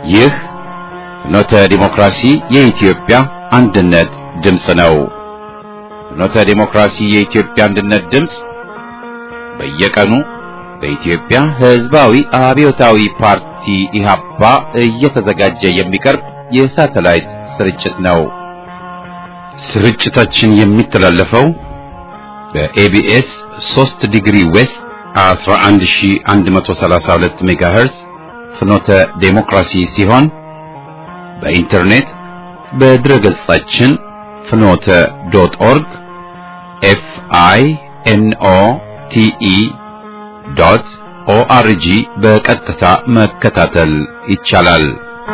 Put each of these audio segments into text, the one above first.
ይህ ፍኖተ ዲሞክራሲ የኢትዮጵያ አንድነት ድምፅ ነው። ፍኖተ ዲሞክራሲ የኢትዮጵያ አንድነት ድምፅ በየቀኑ በኢትዮጵያ ሕዝባዊ አብዮታዊ ፓርቲ ኢህአፓ እየተዘጋጀ የሚቀርብ የሳተላይት ስርጭት ነው። ስርጭታችን የሚተላለፈው በኤቢኤስ 3 ዲግሪ ዌስት 11132 ሜጋሄርዝ ፍኖተ ዴሞክራሲ ሲሆን በኢንተርኔት በድረገጻችን ፍኖተ ዶት ኦርግ ኤፍ አይ ኤን ኦ ቲ ኢ ዶት ኦአርጂ በቀጥታ መከታተል ይቻላል።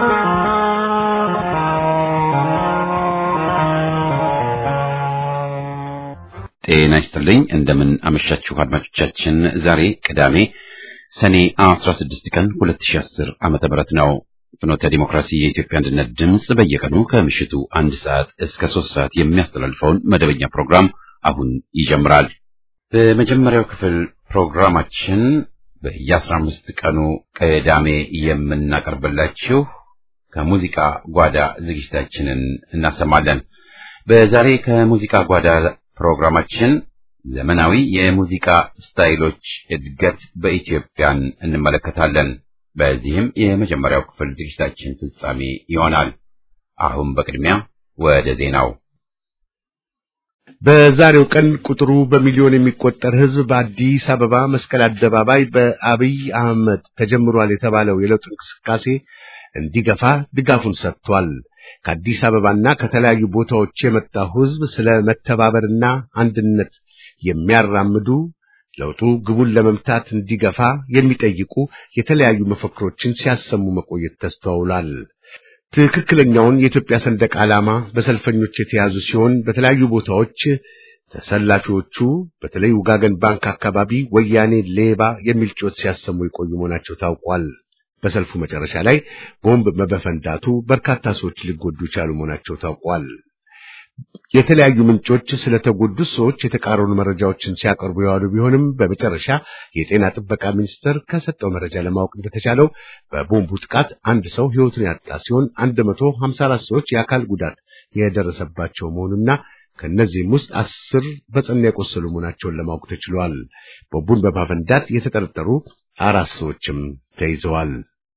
ጤና ይስጥልኝ። እንደምን አመሻችሁ አድማጮቻችን። ዛሬ ቅዳሜ ሰኔ 16 ቀን 2010 ዓመተ ምህረት ነው። ፍኖተ ዲሞክራሲ የኢትዮጵያ አንድነት ድምፅ በየቀኑ ከምሽቱ አንድ ሰዓት እስከ ሶስት ሰዓት የሚያስተላልፈውን መደበኛ ፕሮግራም አሁን ይጀምራል። በመጀመሪያው ክፍል ፕሮግራማችን በየአስራ አምስት ቀኑ ቅዳሜ የምናቀርብላችሁ ከሙዚቃ ጓዳ ዝግጅታችንን እናሰማለን። በዛሬ ከሙዚቃ ጓዳ ፕሮግራማችን ዘመናዊ የሙዚቃ ስታይሎች እድገት በኢትዮጵያን እንመለከታለን። በዚህም የመጀመሪያው ክፍል ዝግጅታችን ፍጻሜ ይሆናል። አሁን በቅድሚያ ወደ ዜናው። በዛሬው ቀን ቁጥሩ በሚሊዮን የሚቆጠር ሕዝብ በአዲስ አበባ መስቀል አደባባይ በአብይ አህመድ ተጀምሯል የተባለው የለውጥ እንቅስቃሴ እንዲገፋ ድጋፉን ሰጥቷል። ከአዲስ አበባና ከተለያዩ ቦታዎች የመጣው ሕዝብ ስለ መተባበርና አንድነት የሚያራምዱ ለውጡ ግቡን ለመምታት እንዲገፋ የሚጠይቁ የተለያዩ መፈክሮችን ሲያሰሙ መቆየት ተስተውሏል። ትክክለኛውን የኢትዮጵያ ሰንደቅ ዓላማ በሰልፈኞች የተያዙ ሲሆን በተለያዩ ቦታዎች ተሰላፊዎቹ በተለይ ውጋገን ባንክ አካባቢ ወያኔ ሌባ የሚል ጩኸት ሲያሰሙ የቆዩ መሆናቸው ታውቋል። በሰልፉ መጨረሻ ላይ ቦምብ በመፈንዳቱ በርካታ ሰዎች ሊጎዱ የቻሉ መሆናቸው ታውቋል። የተለያዩ ምንጮች ስለተጎዱት ሰዎች የተቃረኑ መረጃዎችን ሲያቀርቡ የዋሉ ቢሆንም በመጨረሻ የጤና ጥበቃ ሚኒስቴር ከሰጠው መረጃ ለማወቅ እንደተቻለው በቦምቡ ጥቃት አንድ ሰው ሕይወቱን ያጣ ሲሆን 154 ሰዎች የአካል ጉዳት የደረሰባቸው መሆኑና ከእነዚህም ውስጥ አስር በጽኑ የቆሰሉ መሆናቸውን ለማወቅ ተችሏል። ቦምቡን በማፈንዳት የተጠረጠሩ አራት ሰዎችም ተይዘዋል።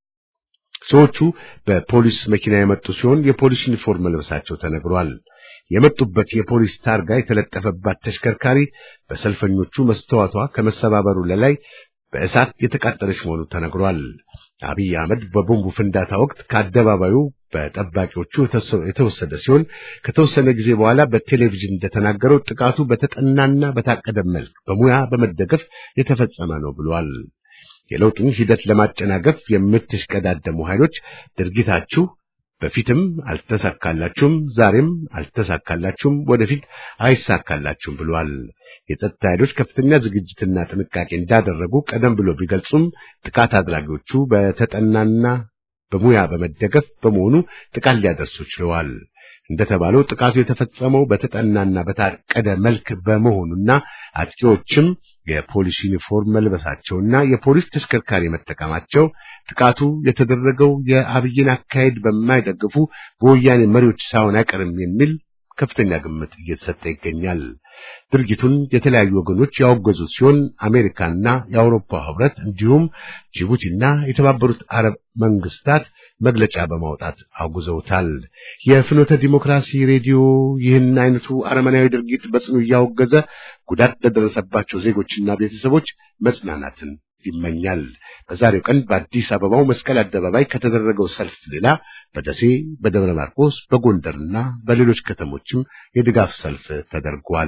ሰዎቹ በፖሊስ መኪና የመጡ ሲሆን የፖሊስ ዩኒፎርም መልበሳቸው ተነግሯል። የመጡበት የፖሊስ ታርጋ የተለጠፈባት ተሽከርካሪ በሰልፈኞቹ መስተዋቷ ከመሰባበሩ ለላይ በእሳት የተቃጠለች መሆኑ ተነግሯል። አብይ አህመድ በቦምቡ ፍንዳታ ወቅት ከአደባባዩ በጠባቂዎቹ የተወሰደ ሲሆን ከተወሰነ ጊዜ በኋላ በቴሌቪዥን እንደተናገረው ጥቃቱ በተጠናና በታቀደ መልክ በሙያ በመደገፍ የተፈጸመ ነው ብሏል። የለውጡን ሂደት ለማጨናገፍ የምትሽቀዳደሙ ኃይሎች ድርጊታችሁ በፊትም አልተሳካላችሁም፣ ዛሬም አልተሳካላችሁም፣ ወደፊት አይሳካላችሁም ብሏል። የጸጥታ ኃይሎች ከፍተኛ ዝግጅትና ጥንቃቄ እንዳደረጉ ቀደም ብሎ ቢገልጹም ጥቃት አድራጊዎቹ በተጠናና በሙያ በመደገፍ በመሆኑ ጥቃት ሊያደርሱ ችለዋል። እንደተባለው ጥቃቱ የተፈጸመው በተጠናና በታቀደ መልክ በመሆኑና አጥቂዎችም የፖሊስ ዩኒፎርም መልበሳቸውና የፖሊስ ተሽከርካሪ መጠቀማቸው ጥቃቱ የተደረገው የአብይን አካሄድ በማይደግፉ በወያኔ መሪዎች ሳይሆን አይቀርም የሚል ከፍተኛ ግምት እየተሰጠ ይገኛል። ድርጊቱን የተለያዩ ወገኖች ያወገዙ ሲሆን አሜሪካና የአውሮፓ ሕብረት እንዲሁም ጅቡቲና የተባበሩት አረብ መንግስታት መግለጫ በማውጣት አውግዘውታል። የፍኖተ ዲሞክራሲ ሬዲዮ ይህን አይነቱ አረመናዊ ድርጊት በጽኑ እያወገዘ ጉዳት ለደረሰባቸው ዜጎችና ቤተሰቦች መጽናናትን ይመኛል። በዛሬው ቀን በአዲስ አበባው መስቀል አደባባይ ከተደረገው ሰልፍ ሌላ በደሴ፣ በደብረ ማርቆስ፣ በጎንደርና በሌሎች ከተሞችም የድጋፍ ሰልፍ ተደርጓል።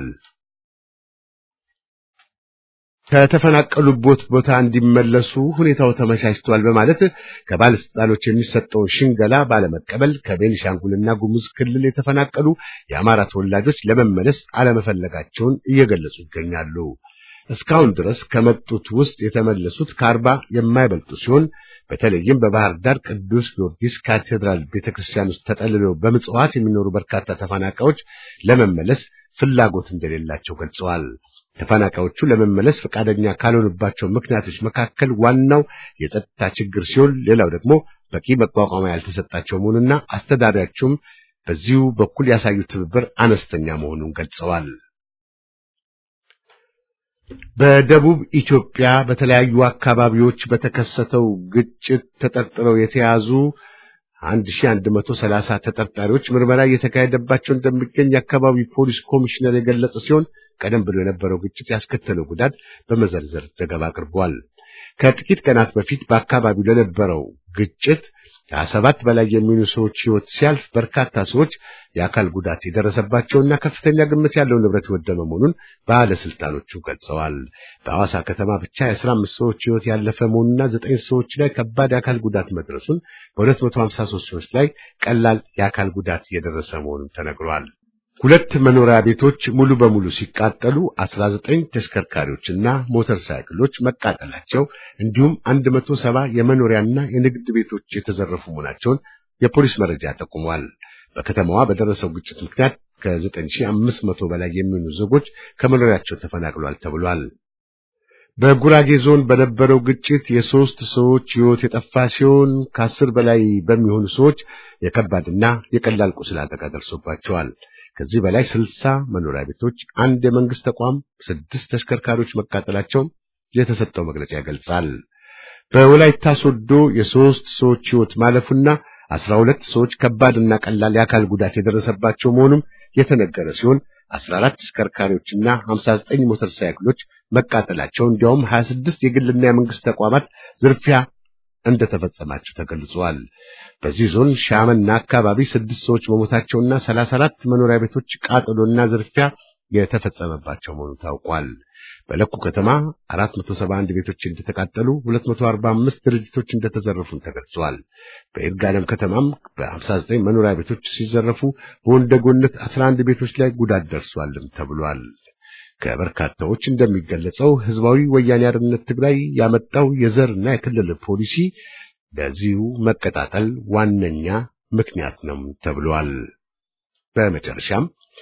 ከተፈናቀሉበት ቦታ እንዲመለሱ ሁኔታው ተመቻችቷል በማለት ከባለስልጣኖች የሚሰጠውን ሽንገላ ባለመቀበል ከቤኒሻንጉልና ጉሙዝ ክልል የተፈናቀሉ የአማራ ተወላጆች ለመመለስ አለመፈለጋቸውን እየገለጹ ይገኛሉ። እስካሁን ድረስ ከመጡት ውስጥ የተመለሱት ከአርባ የማይበልጡ ሲሆን በተለይም በባህር ዳር ቅዱስ ጊዮርጊስ ካቴድራል ቤተክርስቲያን ውስጥ ተጠልለው በምጽዋት የሚኖሩ በርካታ ተፈናቃዮች ለመመለስ ፍላጎት እንደሌላቸው ገልጸዋል። ተፈናቃዮቹ ለመመለስ ፈቃደኛ ካልሆኑባቸው ምክንያቶች መካከል ዋናው የጸጥታ ችግር ሲሆን፣ ሌላው ደግሞ በቂ መቋቋሚያ ያልተሰጣቸው መሆኑና አስተዳዳሪያቸውም በዚሁ በኩል ያሳዩት ትብብር አነስተኛ መሆኑን ገልጸዋል። በደቡብ ኢትዮጵያ በተለያዩ አካባቢዎች በተከሰተው ግጭት ተጠርጥረው የተያዙ 1130 ተጠርጣሪዎች ምርመራ እየተካሄደባቸው እንደሚገኝ የአካባቢ ፖሊስ ኮሚሽነር የገለጸ ሲሆን ቀደም ብሎ የነበረው ግጭት ያስከተለው ጉዳት በመዘርዘር ዘገባ አቅርቧል። ከጥቂት ቀናት በፊት በአካባቢው ለነበረው ግጭት ከሰባት በላይ የሚሆኑ ሰዎች ሕይወት ሲያልፍ በርካታ ሰዎች የአካል ጉዳት የደረሰባቸውና ከፍተኛ ግምት ያለው ንብረት የወደመ መሆኑን ባለስልጣኖቹ ገልጸዋል። በሐዋሳ ከተማ ብቻ የአስራ አምስት ሰዎች ሕይወት ያለፈ መሆኑና ዘጠኝ ሰዎች ላይ ከባድ የአካል ጉዳት መድረሱን በሁለት መቶ ሀምሳ ሶስት ሰዎች ላይ ቀላል የአካል ጉዳት የደረሰ መሆኑን ተነግሯል። ሁለት መኖሪያ ቤቶች ሙሉ በሙሉ ሲቃጠሉ 19 ተሽከርካሪዎችና ሞተር ሳይክሎች መቃጠላቸው እንዲሁም 170 የመኖሪያና የንግድ ቤቶች የተዘረፉ መሆናቸውን የፖሊስ መረጃ ጠቁሟል። በከተማዋ በደረሰው ግጭት ምክንያት ከ9500 በላይ የሚሆኑ ዜጎች ከመኖሪያቸው ተፈናቅሏል ተብሏል። በጉራጌ ዞን በነበረው ግጭት የሶስት ሰዎች ሕይወት የጠፋ ሲሆን ከአስር በላይ በሚሆኑ ሰዎች የከባድና የቀላል ቁስል አደጋ ደርሶባቸዋል። ከዚህ በላይ ስልሳ መኖሪያ ቤቶች፣ አንድ የመንግስት ተቋም፣ ስድስት ተሽከርካሪዎች መቃጠላቸውን የተሰጠው መግለጫ ይገልጻል። በወላይታ ሶዶ የሶስት ሰዎች ሕይወት ማለፉና አስራ ሁለት ሰዎች ከባድና ቀላል የአካል ጉዳት የደረሰባቸው መሆኑም የተነገረ ሲሆን አስራ አራት ተሽከርካሪዎችና ሀምሳ ዘጠኝ ሞተር ሳይክሎች መቃጠላቸው እንዲያውም ሀያ ስድስት የግልና የመንግስት ተቋማት ዝርፊያ እንደተፈጸማቸው ተገልጿል። በዚህ ዞን ሻመና አካባቢ ስድስት ሰዎች መሞታቸውና ሰላሳ አራት መኖሪያ ቤቶች ቃጠሎና ዝርፊያ የተፈጸመባቸው መሆኑ ታውቋል። በለኩ ከተማ 471 ቤቶች እንደተቃጠሉ 245 ድርጅቶች እንደተዘረፉም ተገልጿል። በይርጋለም ከተማም በ59 መኖሪያ ቤቶች ሲዘረፉ በወንደጎነት 11 ቤቶች ላይ ጉዳት ደርሷልም ተብሏል። ከበርካታዎች እንደሚገለጸው ህዝባዊ ወያኔ ሓርነት ትግራይ ያመጣው የዘርና የክልል ፖሊሲ ለዚሁ መቀጣጠል ዋነኛ ምክንያት ነው ተብሏል። በመጨረሻም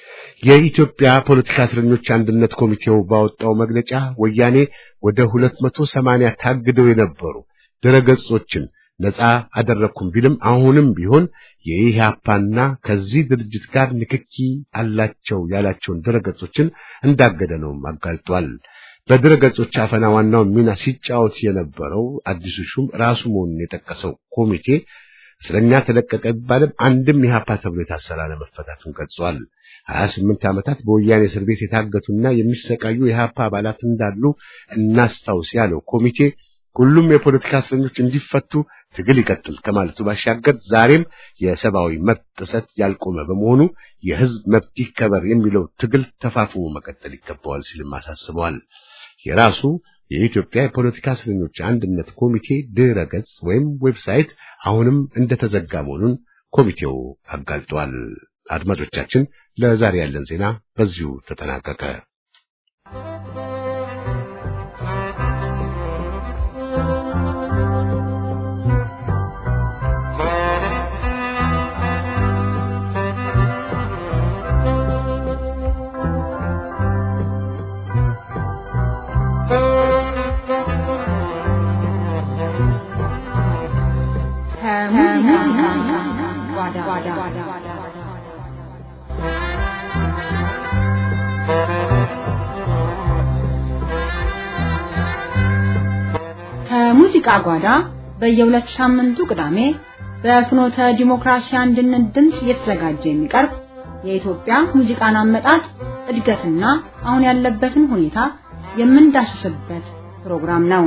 የኢትዮጵያ ፖለቲካ እስረኞች አንድነት ኮሚቴው ባወጣው መግለጫ ወያኔ ወደ 280 ታግደው የነበሩ ድረገጾችን ነፃ አደረኩም ቢልም አሁንም ቢሆን የኢህአፓና ከዚህ ድርጅት ጋር ንክኪ አላቸው ያላቸውን ድረገጾችን እንዳገደ ነው አጋልጧል። በድረገጾች አፈና ዋናውን ሚና ሲጫወት የነበረው አዲሱ ሹም ራሱ መሆኑን የጠቀሰው ኮሚቴ እስረኛ ተለቀቀ ቢባልም አንድም ኢህአፓ ተብሎ የታሰረ አለመፈታቱን ገልጿል። ሀያ ስምንት ዓመታት በወያኔ እስር ቤት የታገቱና የሚሰቃዩ የኢህአፓ አባላት እንዳሉ እናስታውስ ያለው ኮሚቴ ሁሉም የፖለቲካ እስረኞች እንዲፈቱ ትግል ይቀጥል ከማለቱ ባሻገር ዛሬም የሰብአዊ መብት ጥሰት ያልቆመ በመሆኑ የህዝብ መብት ይከበር የሚለው ትግል ተፋፍሞ መቀጠል ይገባዋል ሲልም አሳስበዋል። የራሱ የኢትዮጵያ የፖለቲካ እስረኞች አንድነት ኮሚቴ ድረ ገጽ ወይም ዌብሳይት አሁንም እንደተዘጋ መሆኑን ኮሚቴው አጋልጧል። አድማጮቻችን፣ ለዛሬ ያለን ዜና በዚሁ ተጠናቀቀ። ከሙዚቃ ጓዳ በየሁለት ሳምንቱ ቅዳሜ በፍኖተ ዲሞክራሲ አንድነት ድምፅ እየተዘጋጀ የሚቀርብ የኢትዮጵያ ሙዚቃን አመጣጥ እድገትና አሁን ያለበትን ሁኔታ የምንዳስስበት ፕሮግራም ነው።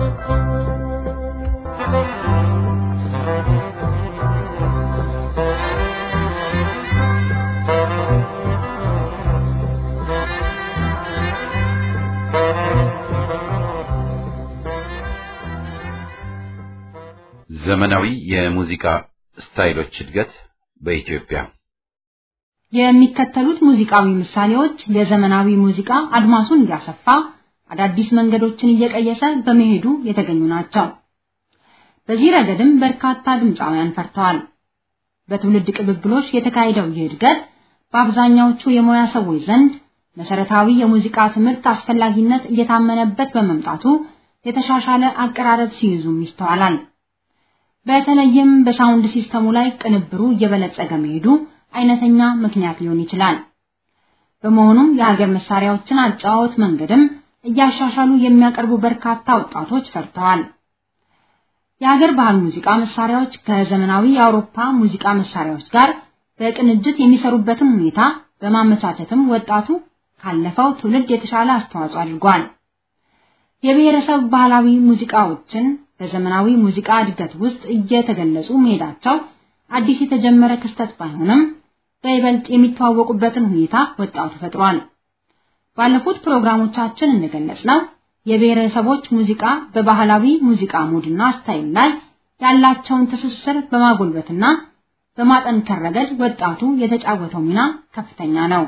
ዘመናዊ የሙዚቃ ስታይሎች እድገት በኢትዮጵያ የሚከተሉት ሙዚቃዊ ምሳሌዎች የዘመናዊ ሙዚቃ አድማሱን እያሰፋ አዳዲስ መንገዶችን እየቀየሰ በመሄዱ የተገኙ ናቸው። በዚህ ረገድም በርካታ ድምፃውያን ፈርተዋል። በትውልድ ቅብብሎች የተካሄደው ይህ እድገት በአብዛኛዎቹ የሙያ ሰዎች ዘንድ መሰረታዊ የሙዚቃ ትምህርት አስፈላጊነት እየታመነበት በመምጣቱ የተሻሻለ አቀራረብ ሲይዙም ይስተዋላል። በተለይም በሳውንድ ሲስተሙ ላይ ቅንብሩ እየበለጸገ መሄዱ አይነተኛ ምክንያት ሊሆን ይችላል። በመሆኑም የሀገር መሳሪያዎችን አጫዋወት መንገድም እያሻሻሉ የሚያቀርቡ በርካታ ወጣቶች ፈርተዋል። የሀገር ባህል ሙዚቃ መሳሪያዎች ከዘመናዊ የአውሮፓ ሙዚቃ መሳሪያዎች ጋር በቅንጅት የሚሰሩበትን ሁኔታ በማመቻቸትም ወጣቱ ካለፈው ትውልድ የተሻለ አስተዋጽኦ አድርጓል። የብሔረሰብ ባህላዊ ሙዚቃዎችን በዘመናዊ ሙዚቃ እድገት ውስጥ እየተገለጹ መሄዳቸው አዲስ የተጀመረ ክስተት ባይሆንም በይበልጥ የሚተዋወቁበትን ሁኔታ ወጣቱ ፈጥሯል። ባለፉት ፕሮግራሞቻችን እንደገለጽነው የብሔረሰቦች ሙዚቃ በባህላዊ ሙዚቃ ሙድና ስታይል ላይ ያላቸውን ትስስር በማጎልበትና በማጠንከር ረገድ ወጣቱ የተጫወተው ሚና ከፍተኛ ነው።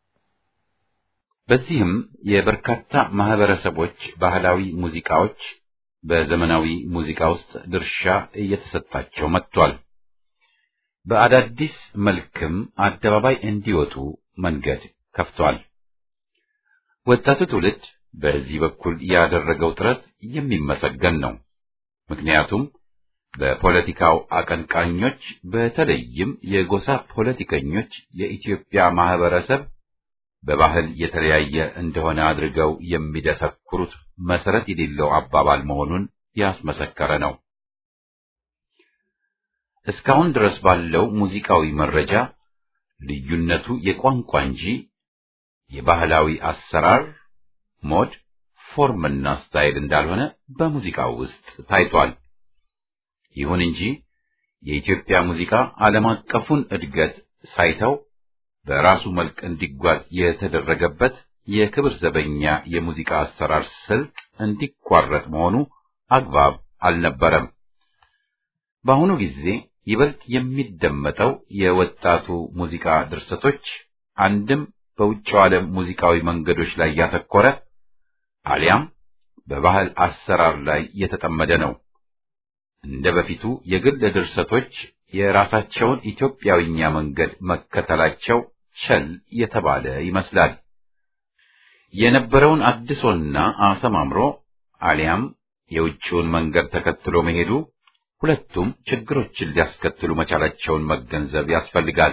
በዚህም የበርካታ ማህበረሰቦች ባህላዊ ሙዚቃዎች በዘመናዊ ሙዚቃ ውስጥ ድርሻ እየተሰጣቸው መጥቷል። በአዳዲስ መልክም አደባባይ እንዲወጡ መንገድ ከፍቷል። ወጣቱ ትውልድ በዚህ በኩል ያደረገው ጥረት የሚመሰገን ነው። ምክንያቱም በፖለቲካው አቀንቃኞች በተለይም የጎሳ ፖለቲከኞች የኢትዮጵያ ማህበረሰብ በባህል የተለያየ እንደሆነ አድርገው የሚደሰኩሩት መሰረት የሌለው አባባል መሆኑን ያስመሰከረ ነው። እስካሁን ድረስ ባለው ሙዚቃዊ መረጃ ልዩነቱ የቋንቋ እንጂ የባህላዊ አሰራር ሞድ፣ ፎርምና ስታይል እንዳልሆነ በሙዚቃው ውስጥ ታይቷል። ይሁን እንጂ የኢትዮጵያ ሙዚቃ ዓለም አቀፉን እድገት ሳይተው በራሱ መልክ እንዲጓዝ የተደረገበት የክብር ዘበኛ የሙዚቃ አሰራር ስልት እንዲቋረጥ መሆኑ አግባብ አልነበረም። በአሁኑ ጊዜ ይበልጥ የሚደመጠው የወጣቱ ሙዚቃ ድርሰቶች አንድም በውጭው ዓለም ሙዚቃዊ መንገዶች ላይ ያተኮረ አሊያም በባህል አሰራር ላይ የተጠመደ ነው። እንደ በፊቱ የግል ድርሰቶች የራሳቸውን ኢትዮጵያዊኛ መንገድ መከተላቸው ቸል የተባለ ይመስላል። የነበረውን አድሶና አሰማምሮ አሊያም የውጭውን መንገድ ተከትሎ መሄዱ ሁለቱም ችግሮችን ሊያስከትሉ መቻላቸውን መገንዘብ ያስፈልጋል።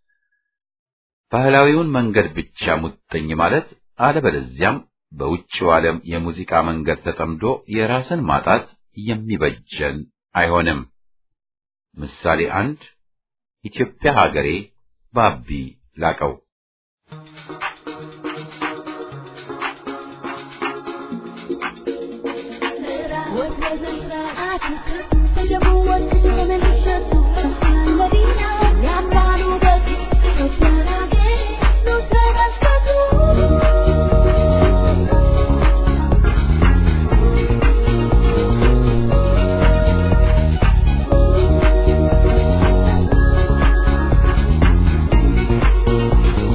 ባህላዊውን መንገድ ብቻ ሙጥኝ ማለት አለበለዚያም በውጭው ዓለም የሙዚቃ መንገድ ተጠምዶ የራስን ማጣት የሚበጀን አይሆንም። ምሳሌ አንድ ኢትዮጵያ ሀገሬ ባቢ ላቀው Thank you.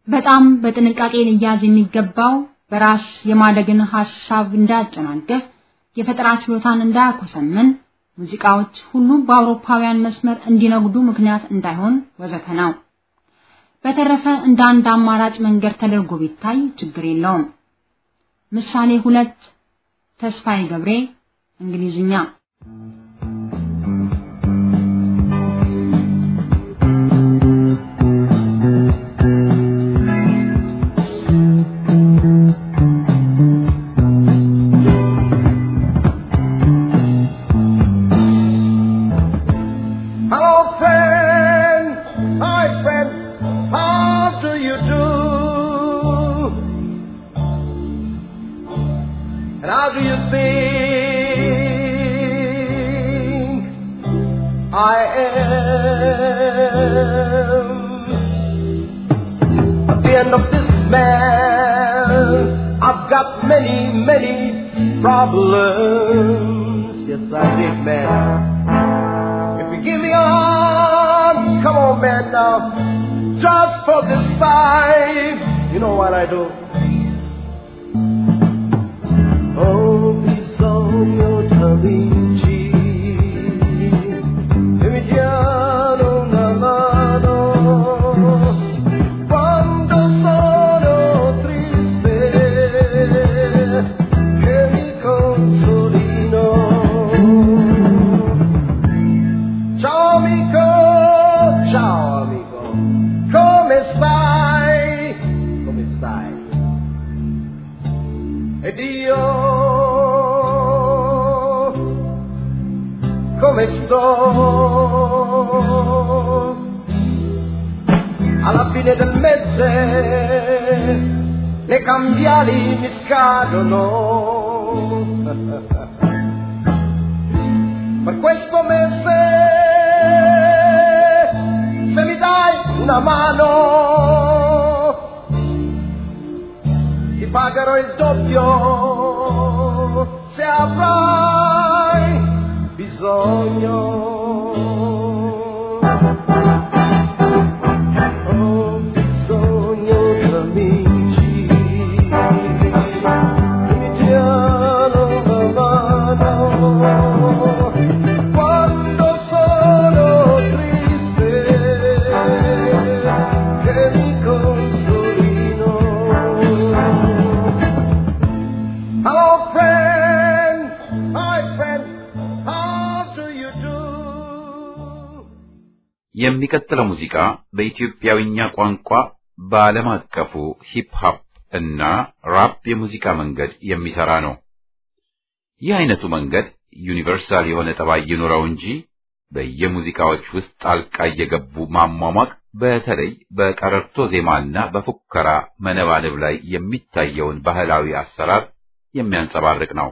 በጣም በጥንቃቄ ሊያዝ የሚገባው በራስ የማደግን ሐሳብ እንዳያጨናገፍ የፈጠራ ችሎታን እንዳያኮሰምን ሙዚቃዎች ሁሉ በአውሮፓውያን መስመር እንዲነጉዱ ምክንያት እንዳይሆን ወዘተ ነው። በተረፈ እንደ አንድ አማራጭ መንገድ ተደርጎ ቢታይ ችግር የለውም። ምሳሌ ሁለት ተስፋዬ ገብሬ እንግሊዝኛ Hello, friend. Hi, friend. How do you do? And how do you think I am? At the end of this man, I've got many, many problems. Yes, I did, man. If you give me a hand, come on, man, now. Just for this fight, you know what I do? Oh, bisogno t'amici, e mi diano una mano quando sono triste, che mi consolino. Ciao amico, ciao amico, come stai? Come stai? Ed io come sto? Alla fine del mese le cambiali mi scadono. per questo mese se mi dai una mano ti pagherò il doppio se avrai bisogno ho bisogno di amici che mi diano una mano quando sono triste che mi consolino Hello friend hi friend how do you do የሚቀጥለው ሙዚቃ በኢትዮጵያዊኛ ቋንቋ በዓለም አቀፉ ሂፕ ሆፕ እና ራፕ የሙዚቃ መንገድ የሚሰራ ነው። ይህ አይነቱ መንገድ ዩኒቨርሳል የሆነ ጠባይ ይኑረው እንጂ በየሙዚቃዎች ውስጥ ጣልቃ እየገቡ ማሟሟቅ በተለይ በቀረርቶ ዜማና በፉከራ መነባነብ ላይ የሚታየውን ባህላዊ አሰራር የሚያንጸባርቅ ነው።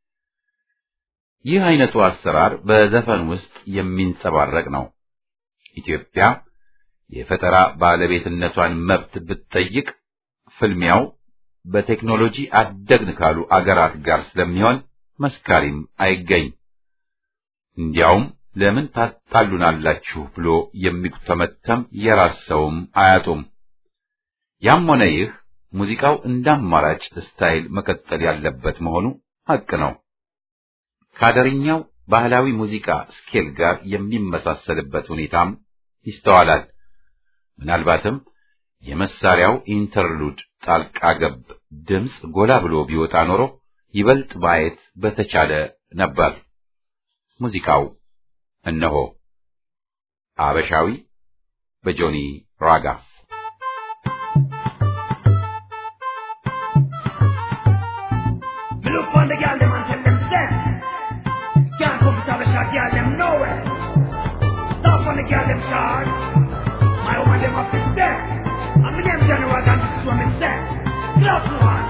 ይህ አይነቱ አሰራር በዘፈን ውስጥ የሚንጸባረቅ ነው። ኢትዮጵያ የፈጠራ ባለቤትነቷን መብት ብትጠይቅ ፍልሚያው በቴክኖሎጂ አደግን ካሉ አገራት ጋር ስለሚሆን መስካሪም አይገኝ። እንዲያውም ለምን ታጣሉናላችሁ ብሎ የሚተመተም የራስ ሰውም አያጡም። ያም ሆነ ይህ ሙዚቃው እንደ አማራጭ ስታይል መቀጠል ያለበት መሆኑ ሐቅ ነው። ከአደርኛው ባህላዊ ሙዚቃ ስኬል ጋር የሚመሳሰልበት ሁኔታም ይስተዋላል። ምናልባትም የመሳሪያው ኢንተርሉድ ጣልቃ ገብ ድምፅ ጎላ ብሎ ቢወጣ ኖሮ ይበልጥ ማየት በተቻለ ነበር። ሙዚቃው እነሆ አበሻዊ በጆኒ ራጋ Me look on the gal them and tell them to dance. Can't come to the shot, gal them nowhere. Stop on the gal them shot. My woman them up to dance. I'm the name general and this is what me say. Clap one.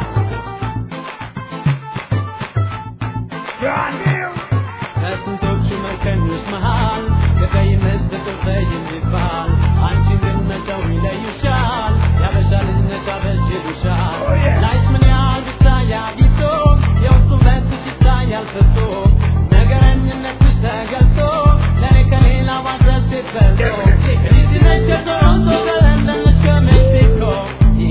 Brand new. ከስንቶቹ መከኞች መሃል ከቀይ መስጠት ቀይ የሚባል አንቺን ግን መተው ይለዩሻል ያበሻ ልጅ ነሽ አበሽ ይሉሻል Oh, yeah. ላይሽ ምን ያህል ብታይ አጊጦ የውስጡ ውበትሽ ይታያል ፍቶ ነገረኝነትሽ ተገልጦ ለእኔ ከሌላ ማድረስ ሲፈልጦ Definitely. እዚህ ነሽ ከቶሮንቶ ከለንደን ነሽ ከሜክሲኮ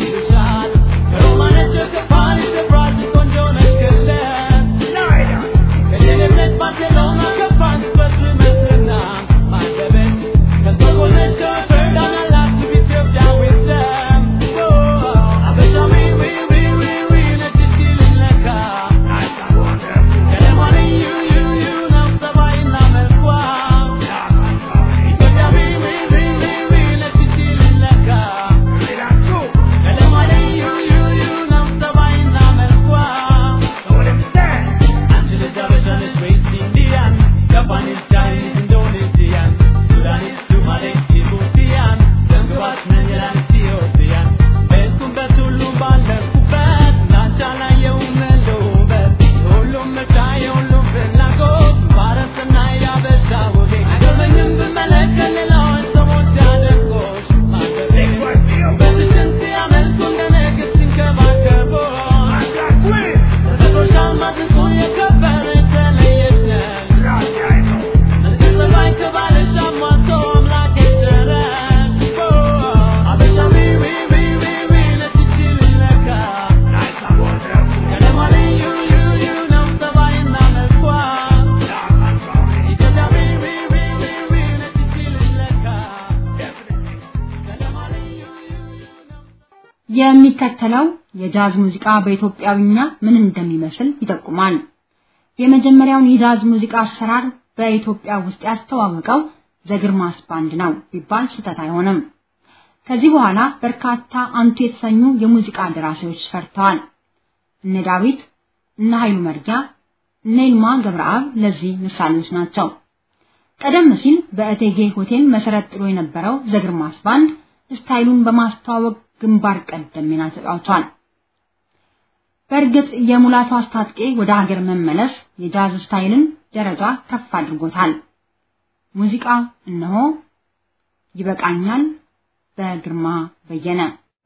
የሚከተለው የጃዝ ሙዚቃ በኢትዮጵያዊኛ ምን እንደሚመስል ይጠቁማል። የመጀመሪያውን የጃዝ ሙዚቃ አሰራር በኢትዮጵያ ውስጥ ያስተዋወቀው ዘግርማስ ባንድ ነው ቢባል ስህተት አይሆንም። ከዚህ በኋላ በርካታ አንቱ የተሰኙ የሙዚቃ ደራሲዎች ፈርተዋል። እነ ዳዊት፣ እነ ኃይሉ መርጊያ፣ እነ ይልማ ገብረአብ ለዚህ ምሳሌዎች ናቸው። ቀደም ሲል በእቴጌ ሆቴል መሰረት ጥሎ የነበረው ዘግርማስ ባንድ ስታይሉን በማስተዋወቅ ግንባር ቀደም ሚና ተጫውቷል። በእርግጥ የሙላቱ አስታጥቄ ወደ ሀገር መመለስ የጃዝ ስታይልን ደረጃ ከፍ አድርጎታል። ሙዚቃ እነሆ ይበቃኛል በግርማ በየነ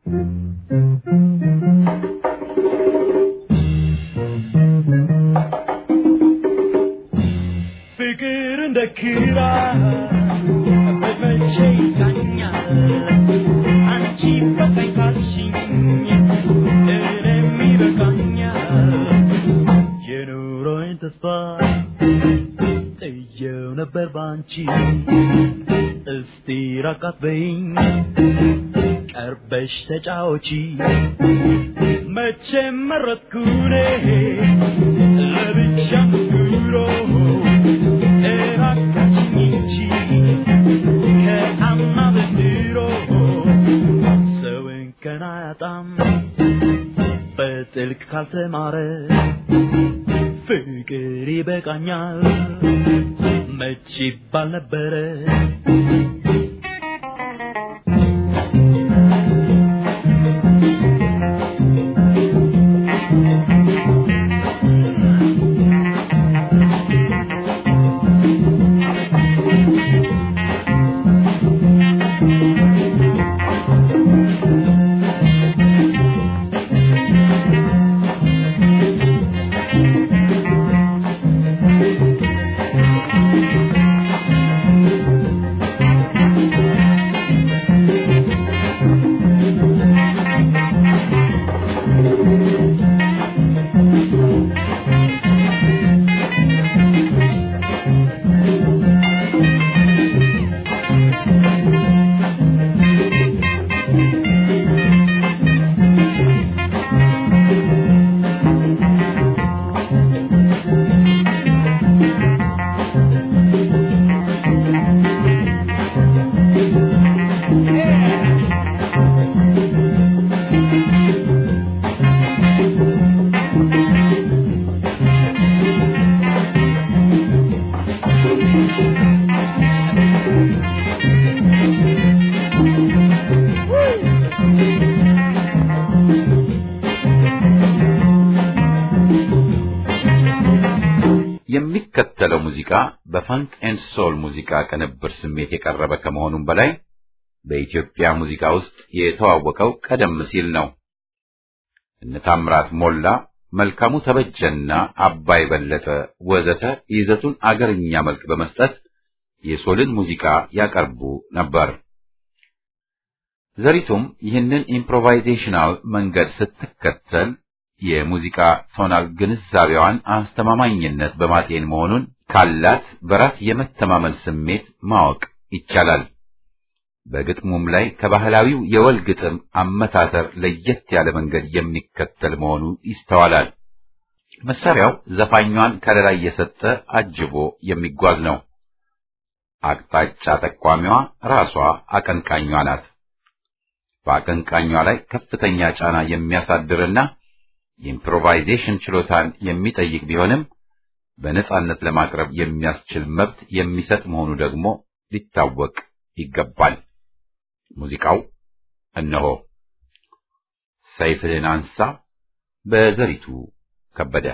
ፍቅር እንደ ክራ በመቼ ይቃኛል አንቺ በቃኝ ካልሽኝ እኔም ይበቃኛል የኑሮዬን ተስፋ ጥየው ነበር ባንቺ እስቲ ራቃት በይኝ ቀርበሽ ተጫወቺ መቼም መረጥኩኔ ለብቻ ኑሮ እባካችኝ እንጂ ከአማ በድሮ ሰው እንከን አያጣም በጥልቅ ካልተማረ ፍቅር ይበቃኛል መች ይባል ነበረ የሚከተለው ሙዚቃ በፋንክ ኤንድ ሶል ሙዚቃ ቅንብር ስሜት የቀረበ ከመሆኑም በላይ በኢትዮጵያ ሙዚቃ ውስጥ የተዋወቀው ቀደም ሲል ነው። እነ ታምራት ሞላ፣ መልካሙ ተበጀና አባይ በለጠ ወዘተ ይዘቱን አገርኛ መልክ በመስጠት የሶልን ሙዚቃ ያቀርቡ ነበር። ዘሪቱም ይህንን ኢምፕሮቫይዜሽናል መንገድ ስትከተል የሙዚቃ ቶናል ግንዛቤዋን አስተማማኝነት በማጤን መሆኑን ካላት በራስ የመተማመን ስሜት ማወቅ ይቻላል። በግጥሙም ላይ ከባህላዊው የወል ግጥም አመታተር ለየት ያለ መንገድ የሚከተል መሆኑ ይስተዋላል። መሳሪያው ዘፋኟን ከለላ እየሰጠ አጅቦ የሚጓዝ ነው። አቅጣጫ ጠቋሚዋ ራሷ አቀንቃኟ ናት። በአቀንቃኟ ላይ ከፍተኛ ጫና የሚያሳድርና የኢምፕሮቫይዜሽን ችሎታን የሚጠይቅ ቢሆንም በነጻነት ለማቅረብ የሚያስችል መብት የሚሰጥ መሆኑ ደግሞ ሊታወቅ ይገባል። ሙዚቃው እነሆ ሰይፍህን አንሳ በዘሪቱ ከበደ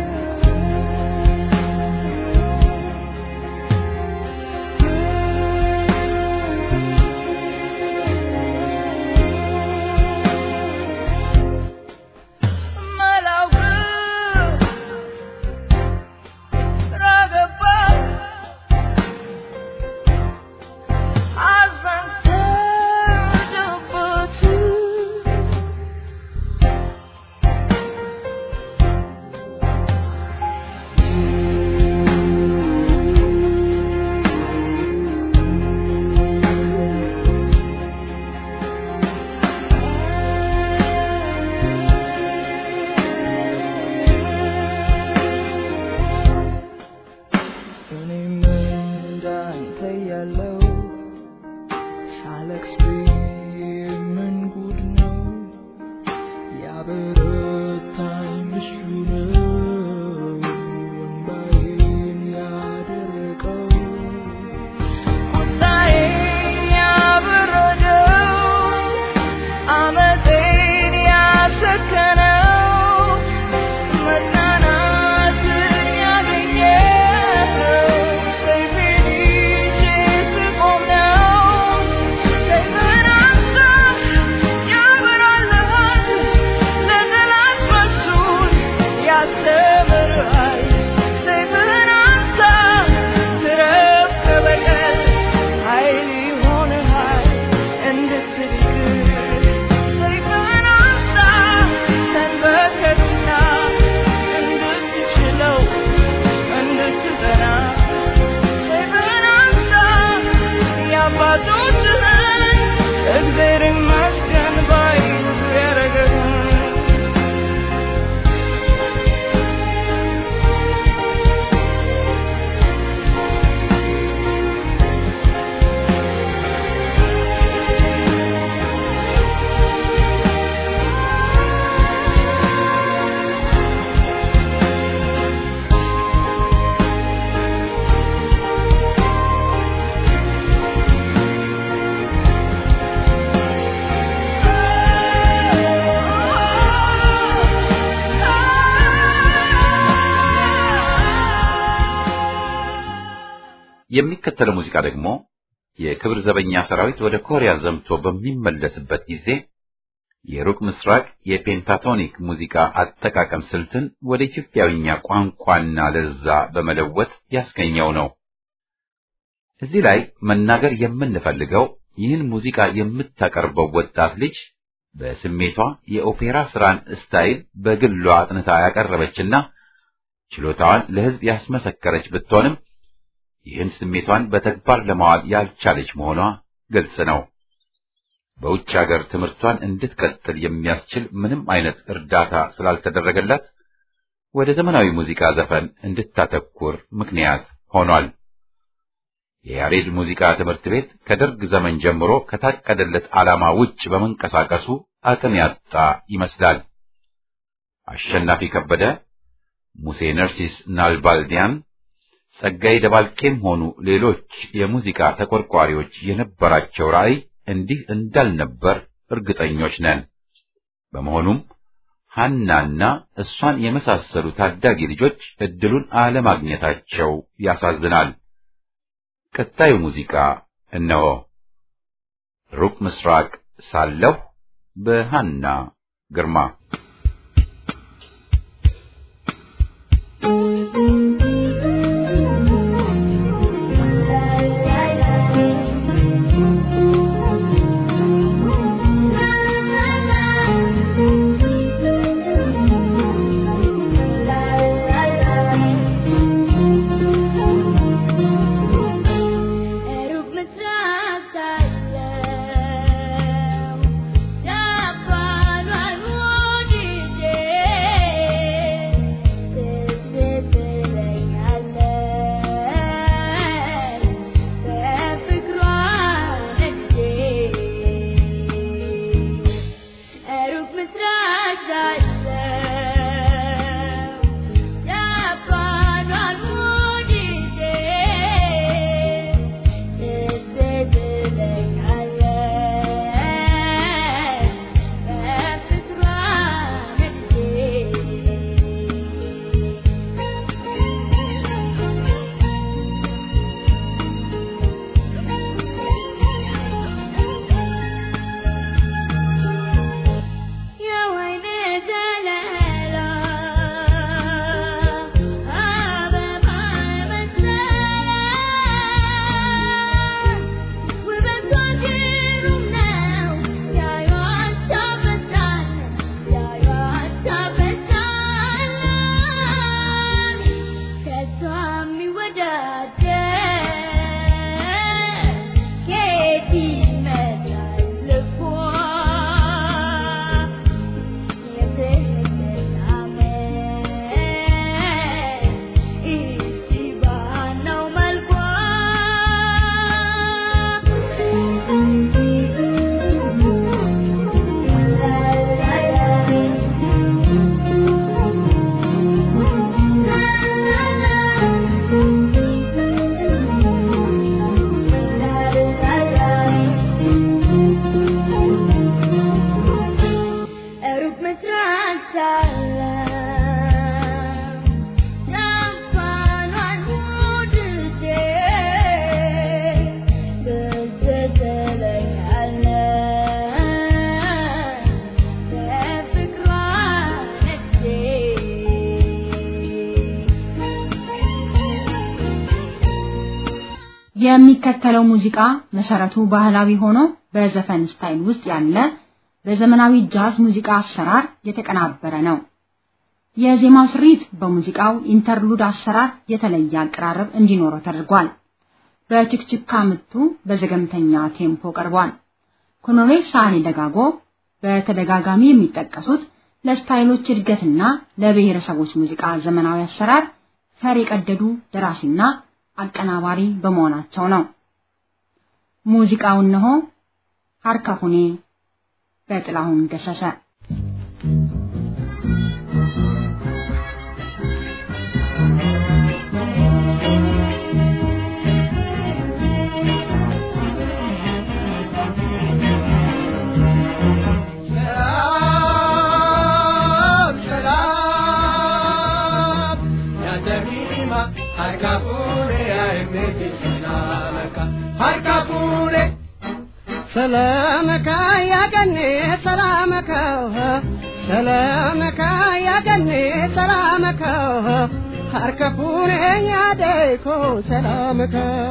Thank ያስተምርሃል ሰይፍህን አንሳ ትረፍ ከበቀል ኃይል ይሆንሃል እንድትድግር ሰይፍህን አንሳ ተንበርከክና እንድትችለው እንድትጸና ሰይፍህን አንሳ የአባቶችህን እግዜር ይመስገን ባይ ያረገህን የሚከተለው ሙዚቃ ደግሞ የክብር ዘበኛ ሰራዊት ወደ ኮሪያ ዘምቶ በሚመለስበት ጊዜ የሩቅ ምስራቅ የፔንታቶኒክ ሙዚቃ አጠቃቀም ስልትን ወደ ኢትዮጵያዊኛ ቋንቋና ለዛ በመለወጥ ያስገኘው ነው። እዚህ ላይ መናገር የምንፈልገው ይህን ሙዚቃ የምታቀርበው ወጣት ልጅ በስሜቷ የኦፔራ ስራን ስታይል በግሏ አጥንታ ያቀረበችና ችሎታዋን ለሕዝብ ያስመሰከረች ብትሆንም ይህን ስሜቷን በተግባር ለማዋል ያልቻለች መሆኗ ግልጽ ነው። በውጭ ሀገር ትምህርቷን እንድትቀጥል የሚያስችል ምንም አይነት እርዳታ ስላልተደረገላት ወደ ዘመናዊ ሙዚቃ ዘፈን እንድታተኩር ምክንያት ሆኗል። የያሬድ ሙዚቃ ትምህርት ቤት ከደርግ ዘመን ጀምሮ ከታቀደለት ዓላማ ውጭ በመንቀሳቀሱ አቅም ያጣ ይመስላል። አሸናፊ ከበደ፣ ሙሴ ነርሲስ ናልባልዲያን ጸጋዬ ደባልቄም ሆኑ ሌሎች የሙዚቃ ተቆርቋሪዎች የነበራቸው ራዕይ እንዲህ እንዳልነበር እርግጠኞች ነን። በመሆኑም ሐናና እሷን የመሳሰሉ ታዳጊ ልጆች እድሉን አለማግኘታቸው ያሳዝናል። ቀጣዩ ሙዚቃ እነሆ። ሩቅ ምስራቅ ሳለሁ በሐና ግርማ ሩቅ ምስራቅ ሳለው ዳባሏል ወዲህ የሚከተለው ሙዚቃ መሰረቱ ባህላዊ ሆኖ በዘፈን ስታይል ውስጥ ያለ በዘመናዊ ጃዝ ሙዚቃ አሰራር የተቀናበረ ነው። የዜማው ስሪት በሙዚቃው ኢንተርሉድ አሰራር የተለየ አቀራረብ እንዲኖረው ተደርጓል። በችክችካ ምቱ በዘገምተኛ ቴምፖ ቀርቧል። ኮሎኔል ሳህሌ ደጋጎ በተደጋጋሚ የሚጠቀሱት ለስታይሎች እድገትና ለብሔረሰቦች ሙዚቃ ዘመናዊ አሰራር ፈር የቀደዱ ደራሲና አቀናባሪ በመሆናቸው ነው። ሙዚቃው እነሆ ሀርካፉኔ በጥላሁን ገሰሰ ሰላመካ ያገኔ ሰላመካ ሰላመካ ያገኔ ሰላመካ ሀርከፉኔ ያደይኮ ሰላመካ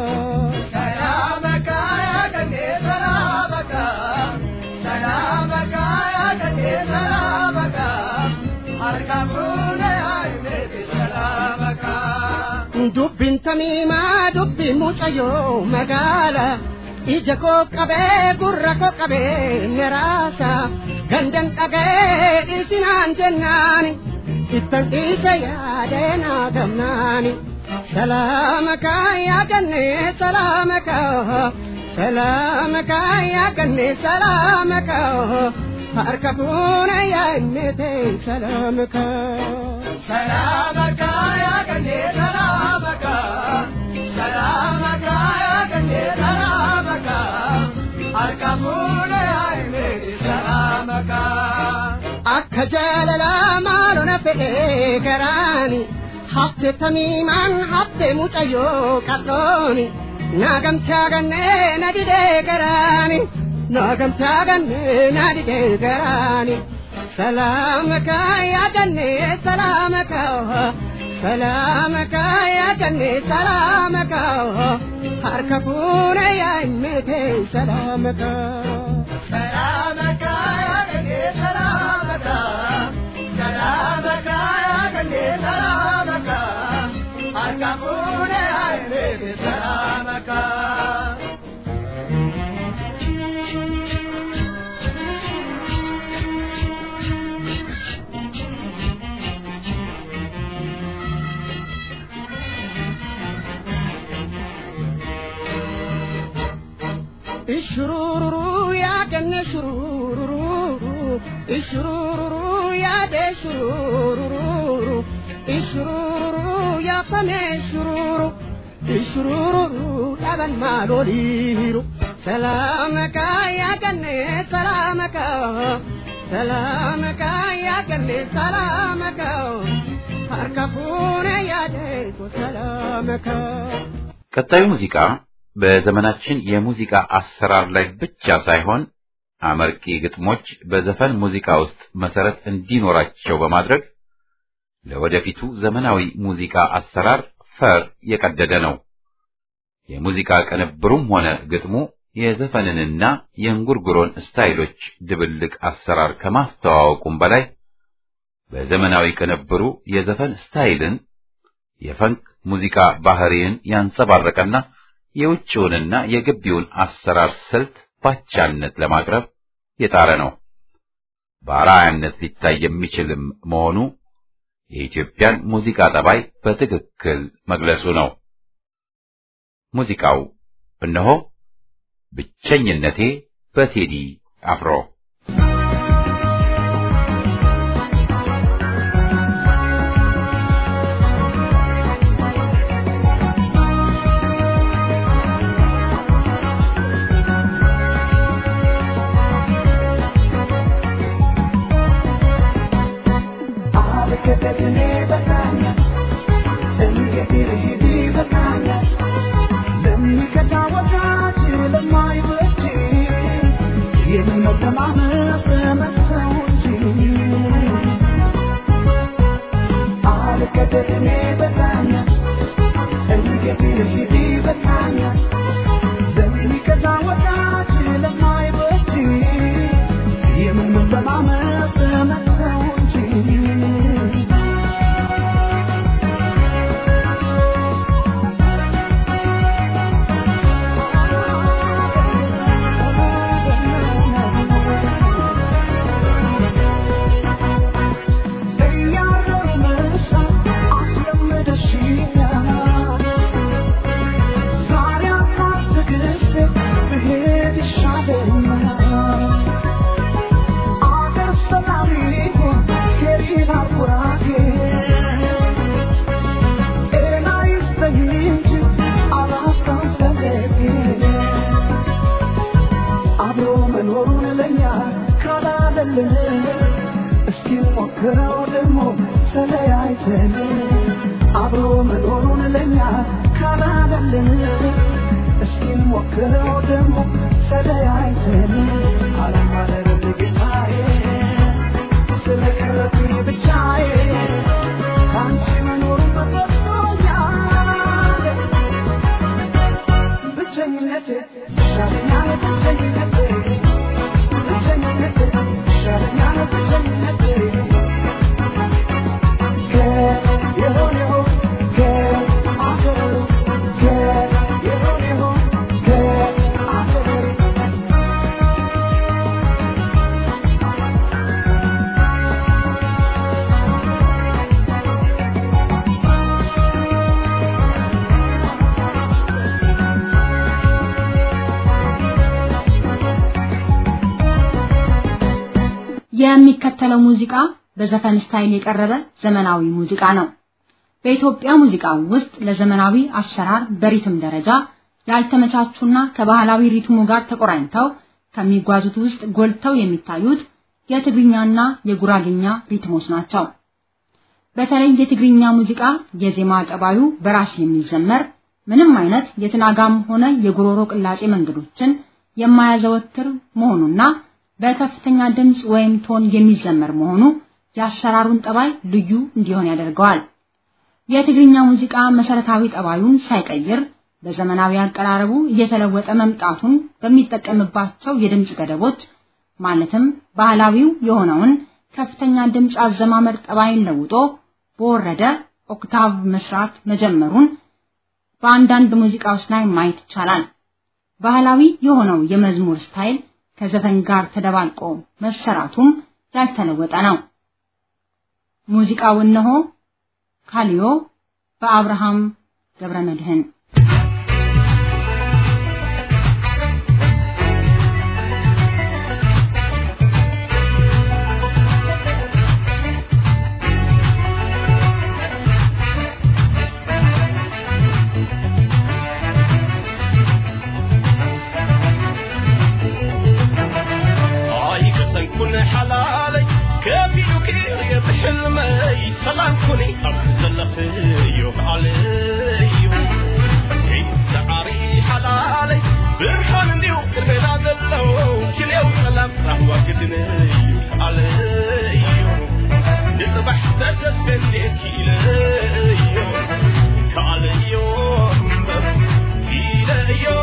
ሰላመካ ያገኔ ሰላመካ ሰላመካ ያገኔ ሰላመካ ሀርከፉኔ አይሜት ሰላመካ ዱብቢን ተሚማ ዱብቢ ሙጨዮ መጋላ ija koo qabee gurra koo qabee meraasa gandan dhagee dhiisinaan jennaani ittan dhiise yaadee naa gamnaani salaamakaa yaaganne salaamakaa salaamakaa yaaganne salaamakaa harka fuuna yaa'immete salaamakaa salaamakaa yaaganne salaamakaa salaamakaa yaaganne salaamakaa harka fuuna yaa'immete salaamakaa akka jaalalaa maalona fedhee garaani hafte tamiimaan hafte mucayyoo qal'ooni naagamtaa gannee na didee garaani naagamtaa gannee na didee garaani salaamaka yaadannee salaamaka salaamaka yaadannee salaamaka harka fuuna yaa'immete salaamaka salaamaka yaadannee salaamaka salaamaka yaadannee salaamaka harka fuuna yaa'immete salaamaka ishururu ya ganne shururu ishururu ya de shururu ishururu ya fame shururu ishururu daban maloliru salamaka ya ganne salamaka salamaka ya ganne salamaka harka fuune ya de salamaka ቀጣዩ ሙዚቃ በዘመናችን የሙዚቃ አሰራር ላይ ብቻ ሳይሆን አመርቂ ግጥሞች በዘፈን ሙዚቃ ውስጥ መሰረት እንዲኖራቸው በማድረግ ለወደፊቱ ዘመናዊ ሙዚቃ አሰራር ፈር የቀደደ ነው። የሙዚቃ ቅንብሩም ሆነ ግጥሙ የዘፈንንና የእንጉርጉሮን ስታይሎች ድብልቅ አሰራር ከማስተዋወቁም በላይ በዘመናዊ ቅንብሩ የዘፈን ስታይልን የፈንክ ሙዚቃ ባህሪን ያንጸባረቀና የውጭውንና የግቢውን አሰራር ስልት ባቻነት ለማቅረብ የጣረ ነው። በአርአያነት ሊታይ የሚችልም መሆኑ የኢትዮጵያን ሙዚቃ ጠባይ በትክክል መግለጹ ነው። ሙዚቃው እነሆ ብቸኝነቴ በቴዲ አፍሮ Thank you. አይተን አብሮ መኖሩን ለኛ ካላደልን እስኪ ሞክረው ደግሞ ተለያይተን አለማደር ጌታዬ ስለቀረብኝ ብቻዬ ከአንቺ መኖር በበቶኛል ብቸኝነቴ ይሻለኛል ብቸኝነቴ ብቸኝነቴ ይሻለኛል ብቸኝነቴ የሆነ ይሆን ከአገሩ የሆነ ይሆን ከአገሩ የሚከተለው ሙዚቃ በዘፈን ስታይል የቀረበ ዘመናዊ ሙዚቃ ነው። በኢትዮጵያ ሙዚቃ ውስጥ ለዘመናዊ አሰራር በሪትም ደረጃ ያልተመቻቹና ከባህላዊ ሪትሙ ጋር ተቆራኝተው ከሚጓዙት ውስጥ ጎልተው የሚታዩት የትግርኛና የጉራግኛ ሪትሞች ናቸው። በተለይ የትግርኛ ሙዚቃ የዜማ ጠባዩ በራስ የሚዘመር ምንም አይነት የትናጋም ሆነ የጉሮሮ ቅላጼ መንገዶችን የማያዘወትር መሆኑና በከፍተኛ ድምፅ ወይም ቶን የሚዘመር መሆኑ የአሰራሩን ጠባይ ልዩ እንዲሆን ያደርገዋል። የትግርኛ ሙዚቃ መሰረታዊ ጠባዩን ሳይቀይር በዘመናዊ አቀራረቡ እየተለወጠ መምጣቱን በሚጠቀምባቸው የድምፅ ገደቦች ማለትም ባህላዊው የሆነውን ከፍተኛ ድምፅ አዘማመር ጠባይን ለውጦ በወረደ ኦክታቭ መስራት መጀመሩን በአንዳንድ ሙዚቃዎች ላይ ማየት ይቻላል። ባህላዊ የሆነው የመዝሙር ስታይል ከዘፈን ጋር ተደባልቆ መሰራቱም ያልተለወጠ ነው። ሙዚቃው እነሆ ካሊዮ በአብርሃም ገብረመድህን كن حلالي كيف يكير بحلمي سلام كوني أبزل فيو علي سعري حلالي برحان ديو كربنا دلو كليو سلام رهوة قدني علي نصبح تتسبن كيلي كاليو كيليو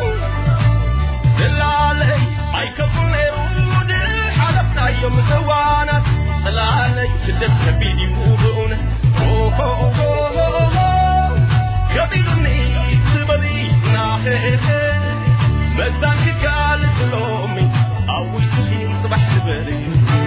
دلالي አይከፉን ሩድ ሓለፍናዮም ዘዋናት ስላለይ ስደት ከቢድ እዩ ብእውነት ከቢዱኒ ዝበሊ ናኽእኸ መዛን ክጋልፅ ሎሚ ኣብ ውሽጢ ፅባሕ ዝበል እዩ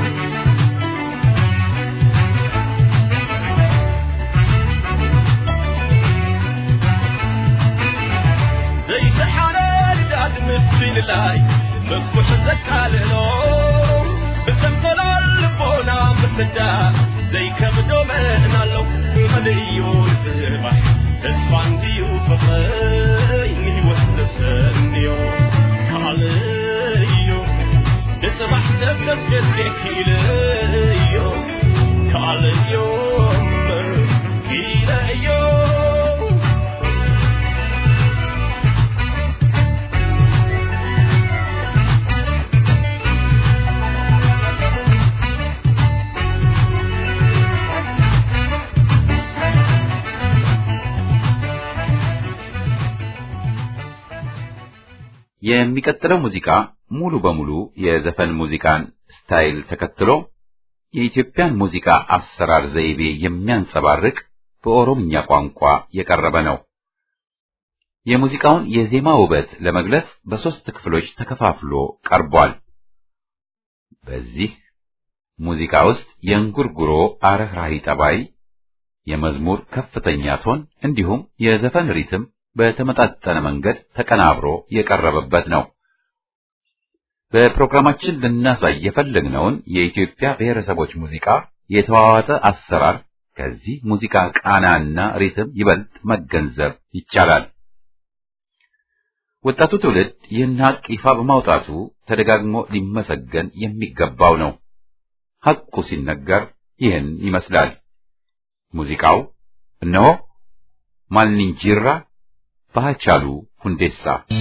ዘይተሓረ ልዳድ ምስልላይ መኩሕ ዘቃልሎ ብሰንፈላል ልቦና ምስዳ ዘይከብዶ መእናለው መልዩ ዝባሕ ተስፋ እንድዩ ፍቕረይ ንህይወት ዘሰንዮ ካልእዮ ንፅባሕ ዘብተስገዜክ ኢልዮ ካልእዮ እምበር ኢለዮ የሚቀጥለው ሙዚቃ ሙሉ በሙሉ የዘፈን ሙዚቃን ስታይል ተከትሎ የኢትዮጵያን ሙዚቃ አሰራር ዘይቤ የሚያንጸባርቅ በኦሮምኛ ቋንቋ የቀረበ ነው። የሙዚቃውን የዜማ ውበት ለመግለጽ በሦስት ክፍሎች ተከፋፍሎ ቀርቧል። በዚህ ሙዚቃ ውስጥ የእንጉርጉሮ አረህራሂ ጠባይ፣ የመዝሙር ከፍተኛ ቶን እንዲሁም የዘፈን ሪትም በተመጣጠነ መንገድ ተቀናብሮ የቀረበበት ነው። በፕሮግራማችን ልናሳይ የፈለግነውን የኢትዮጵያ ብሔረሰቦች ሙዚቃ የተዋዋጠ አሰራር ከዚህ ሙዚቃ ቃናና ሪትም ይበልጥ መገንዘብ ይቻላል። ወጣቱ ትውልድ ይህን ሀቅ ይፋ በማውጣቱ ተደጋግሞ ሊመሰገን የሚገባው ነው። ሐቁ ሲነገር ይህን ይመስላል። ሙዚቃው እነሆ ማልንጂራ በሃጫሉ ሁንዴሳ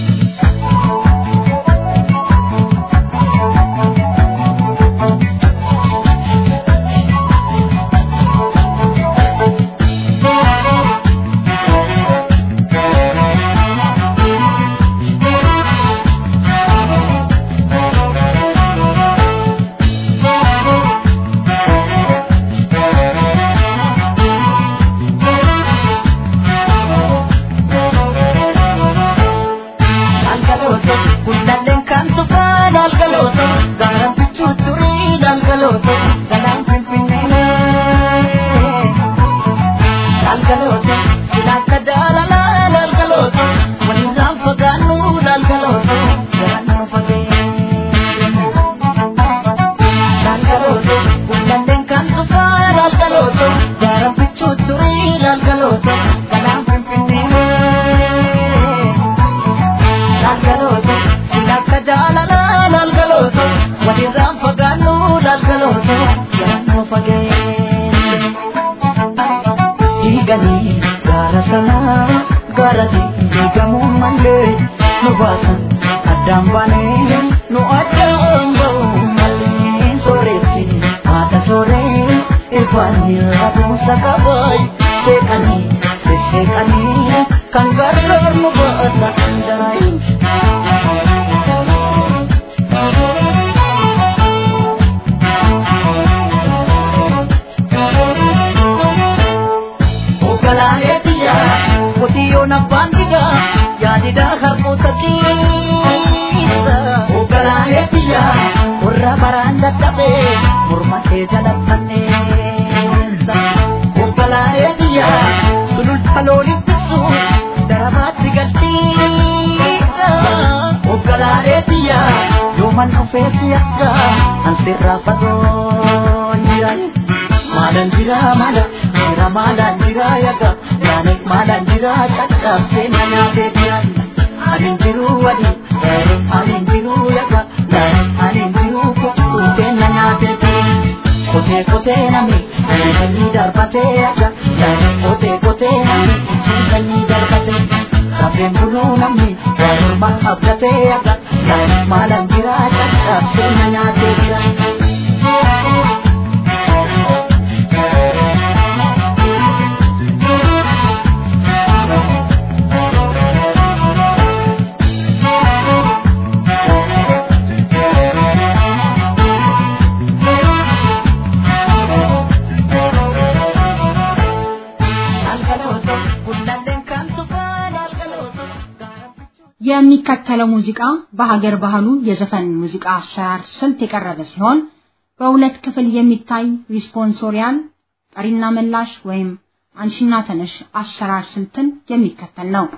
የሚከተለው ሙዚቃ በሀገር ባህሉ የዘፈን ሙዚቃ አሰራር ስልት የቀረበ ሲሆን በሁለት ክፍል የሚታይ ሪስፖንሶሪያል ጠሪና መላሽ ወይም አንሺና ተነሽ አሰራር ስልትን የሚከተል ነው።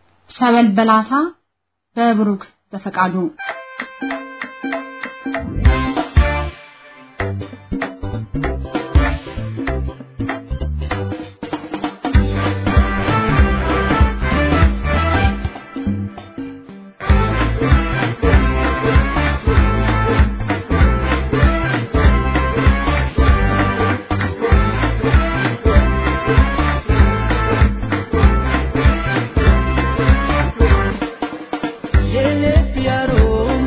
ሰበል በላታ በብሩክ በፈቃዱ የልብ ያሮም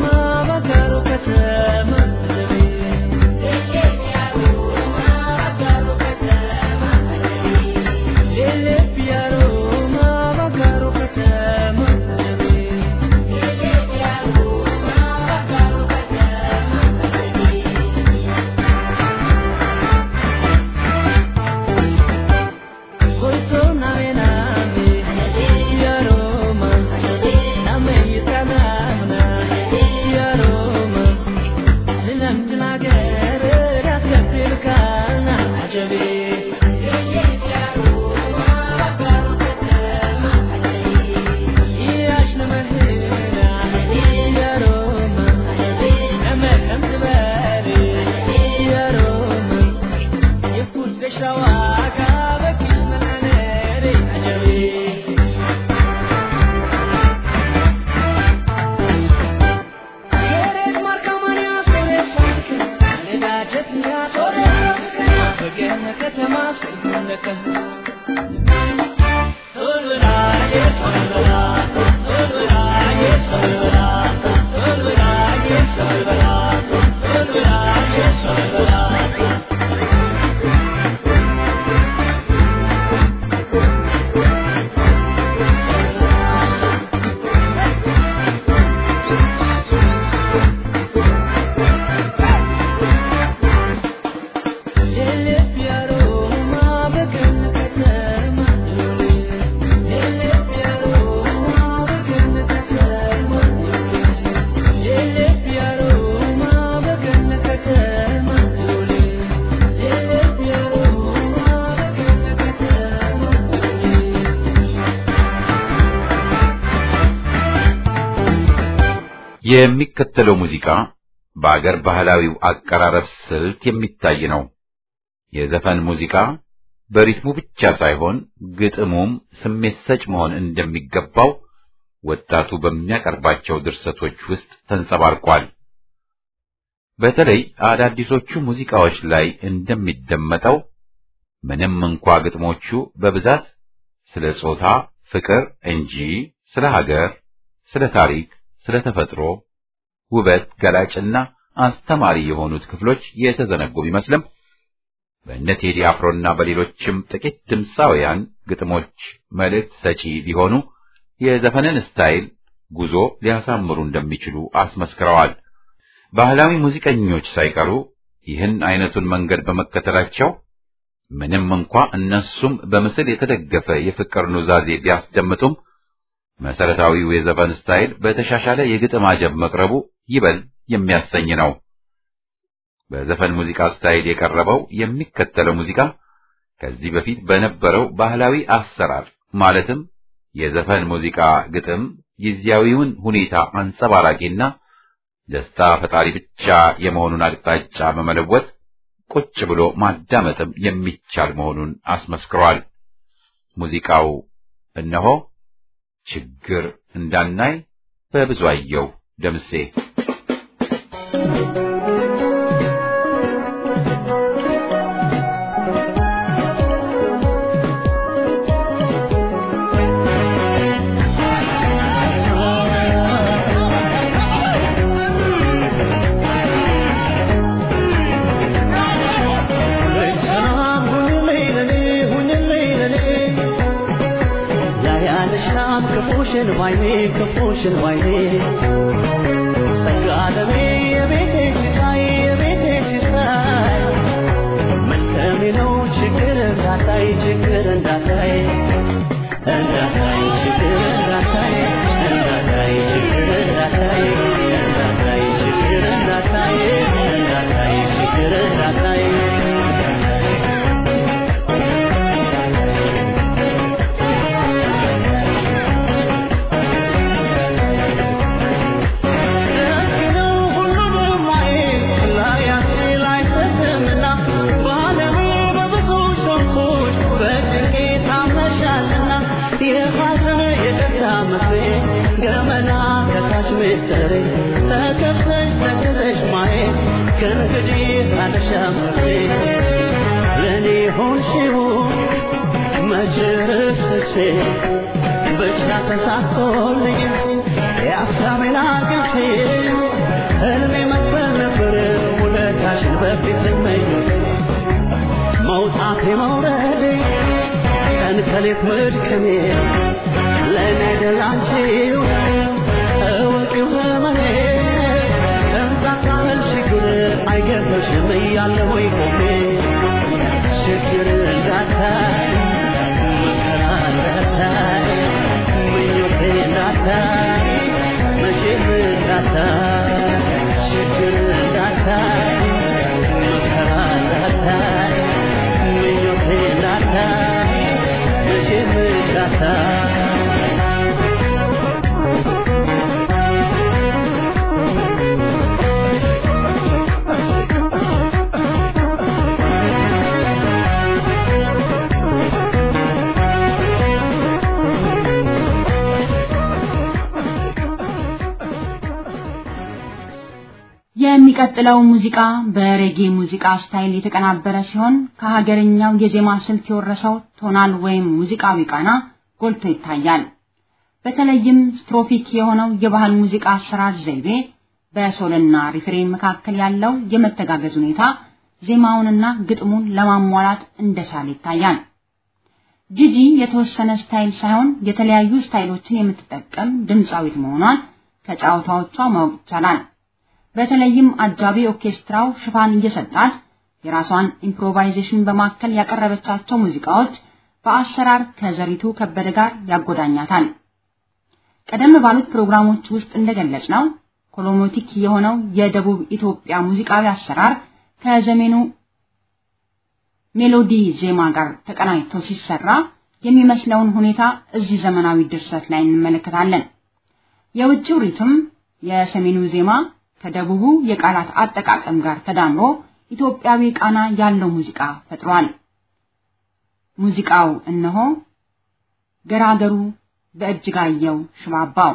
የሚከተለው ሙዚቃ በአገር ባህላዊው አቀራረብ ስልት የሚታይ ነው። የዘፈን ሙዚቃ በሪትሙ ብቻ ሳይሆን ግጥሙም ስሜት ሰጭ መሆን እንደሚገባው ወጣቱ በሚያቀርባቸው ድርሰቶች ውስጥ ተንጸባርቋል። በተለይ አዳዲሶቹ ሙዚቃዎች ላይ እንደሚደመጠው ምንም እንኳ ግጥሞቹ በብዛት ስለ ጾታ ፍቅር እንጂ ስለ ሀገር፣ ስለ ታሪክ፣ ስለ ተፈጥሮ ውበት ገላጭና አስተማሪ የሆኑት ክፍሎች የተዘነጉ ቢመስልም በእነ ቴዲ አፍሮና በሌሎችም ጥቂት ድምፃውያን ግጥሞች መልእክት ሰጪ ቢሆኑ የዘፈንን ስታይል ጉዞ ሊያሳምሩ እንደሚችሉ አስመስክረዋል። ባህላዊ ሙዚቀኞች ሳይቀሩ ይህን አይነቱን መንገድ በመከተላቸው ምንም እንኳ እነሱም በምስል የተደገፈ የፍቅር ኑዛዜ ቢያስደምጡም መሰረታዊው የዘፈን ስታይል በተሻሻለ የግጥም አጀብ መቅረቡ ይበል የሚያሰኝ ነው። በዘፈን ሙዚቃ ስታይል የቀረበው የሚከተለው ሙዚቃ ከዚህ በፊት በነበረው ባህላዊ አሰራር ማለትም የዘፈን ሙዚቃ ግጥም ጊዜያዊውን ሁኔታ አንጸባራቂና ደስታ ፈጣሪ ብቻ የመሆኑን አቅጣጫ በመለወጥ ቁጭ ብሎ ማዳመጥም የሚቻል መሆኑን አስመስክሯል። ሙዚቃው እነሆ ችግር እንዳናይ በብዙአየሁ ደምሴ ክፉሽን ባይኔ ክፉሽን ባይኔ ጸጋለሜ የቤቴ ሲሳይ የቤቴ ሲሳይ መልከሜ ነው ችግር እንዳታይ ችግር እንዳታይ እንዳታይ ችግር እንዳታይ እንዳታይ ችግር እንዳታይ እንዳታይ ችግር እንዳታይ እንዳታይ ችግር እንዳታይ ገመና ከታች ምስጢሬ ተከፍተሽ ተክለሽ ማየት ከእንግዲህ አልሻምሬ ለእኔ ሆንሽው መች ረስቼ ብቻ ተሳክቶልኝ የሀሳቤን አግኝቼ ህልሜ መክፈል ነበር ውለታሽን በፊት መኞቴ መውጣቴ መውረዴ ቀን ከሌት መድከሜ ለእኔ አይደል አንቺው እወቂው ህመሜ እንዛካመል ችግር አይገርምሽም እያለሁ ቆሜ ችግር እንዳታይ መከራ እንዳታይ ምኞቴ እንዳታይ መቼም እንዳታይ ችግር እንዳታይ መከራ እንዳታይ ምኞቴ እንዳታይ መቼም እንዳታይ የሚቀጥለው ሙዚቃ በሬጌ ሙዚቃ ስታይል የተቀናበረ ሲሆን ከሀገርኛው የዜማ ስልት የወረሰው ቶናል ወይም ሙዚቃዊ ቃና ጎልቶ ይታያል። በተለይም ስትሮፊክ የሆነው የባህል ሙዚቃ አሰራር ዘይቤ በሶልና ሪፍሬን መካከል ያለው የመተጋገዝ ሁኔታ ዜማውንና ግጥሙን ለማሟላት እንደቻለ ይታያል። ጂጂ የተወሰነ ስታይል ሳይሆን የተለያዩ ስታይሎችን የምትጠቀም ድምፃዊት መሆኗን ከጫዋታዎቿ ማወቅ ይቻላል። በተለይም አጃቢ ኦርኬስትራው ሽፋን እየሰጣት የራሷን ኢምፕሮቫይዜሽን በማከል ያቀረበቻቸው ሙዚቃዎች በአሰራር ከዘሪቱ ከበደ ጋር ያጎዳኛታል። ቀደም ባሉት ፕሮግራሞች ውስጥ እንደገለጽ ነው ኮሎሞቲክ የሆነው የደቡብ ኢትዮጵያ ሙዚቃዊ አሰራር ከዘመኑ ሜሎዲ ዜማ ጋር ተቀናጅቶ ሲሰራ የሚመስለውን ሁኔታ እዚህ ዘመናዊ ድርሰት ላይ እንመለከታለን። የውጭው ሪትም የሰሜኑ ዜማ ከደቡቡ የቃላት አጠቃቀም ጋር ተዳምሮ ኢትዮጵያዊ ቃና ያለው ሙዚቃ ፈጥሯል። ሙዚቃው እነሆ ገራገሩ በእጅጋየሁ ሽባባው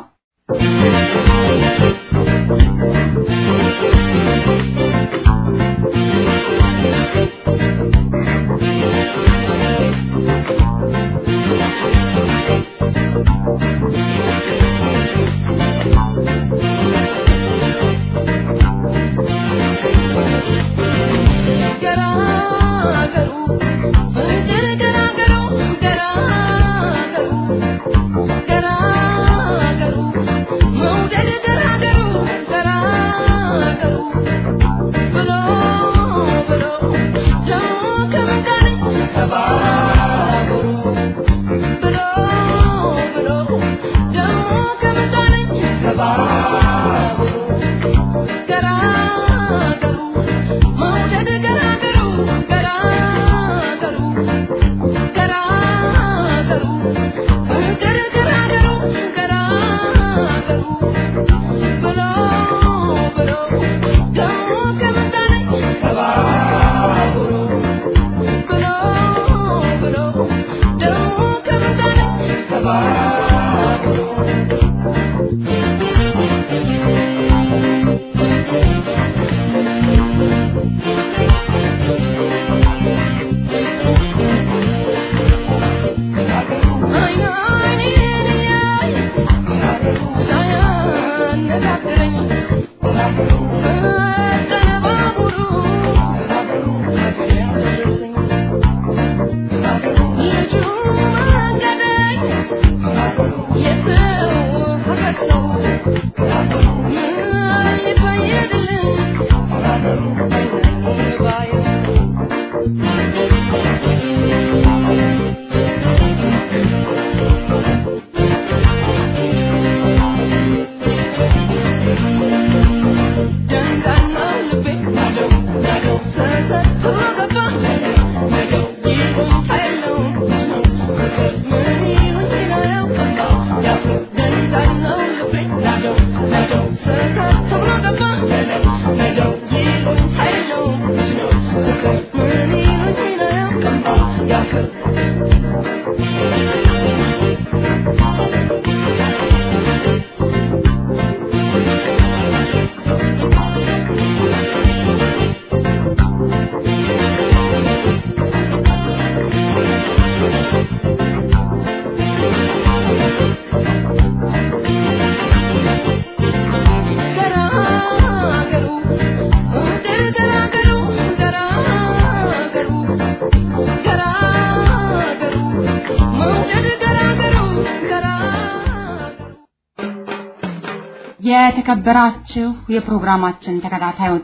የተከበራችሁ የፕሮግራማችን ተከታታዮች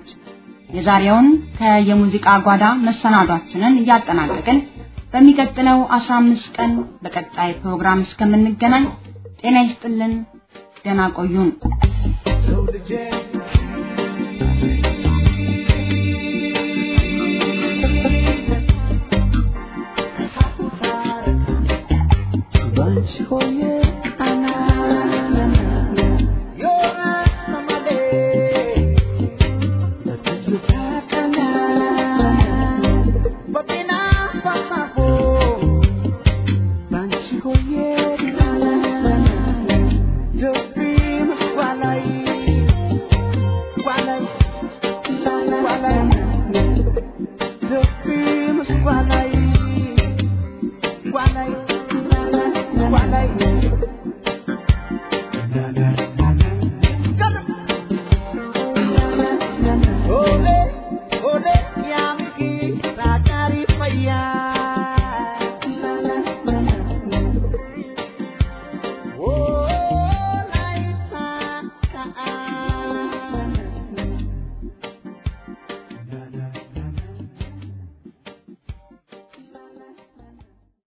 የዛሬውን ከየሙዚቃ ጓዳ መሰናዷችንን እያጠናቀቅን በሚቀጥለው 15 ቀን በቀጣይ ፕሮግራም እስከምንገናኝ ጤና ይስጥልን፣ ደህና ቆዩን።